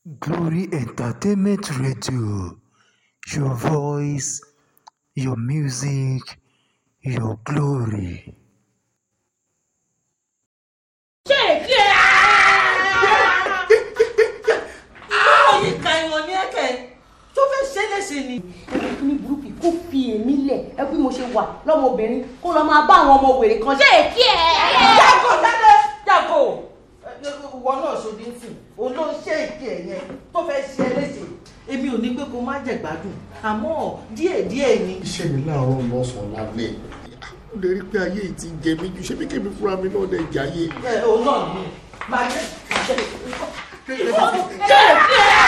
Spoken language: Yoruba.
Glory Entertainment Radio, your voice, your music, your glory. ṣé èké báwo yìí ka ìwọ̀n ní ẹ̀kẹ́ tó fẹ́ ṣe é léṣe ni. ẹgbẹ́ kí ní burúkú kó fi èmi lẹ̀ ẹ bí mo ṣe wà lọ́mọbìnrin kó lọ́ọ́ máa bá àwọn ọmọ wèrè kan ṣé èké ẹ̀. jágò jáde jágò ìwọ náà ṣòdì ń sìn òun ló ń ṣe èké ẹ̀ yẹn tó fẹ́ ṣe é léṣe. èmi ò ní pé kó má jẹ gbádùn àmọ́ díẹ̀díẹ̀ ni. iṣẹ́ mi láàárọ̀ lọ́sàn-án lálẹ́ ó lè rí pé ayé yìí ti jẹ mí ju ṣé bí kébí fúnra mi náà dẹ̀ jáyé. ẹ òun náà ni máa jẹ máa jẹ. ṣé èké ẹ̀.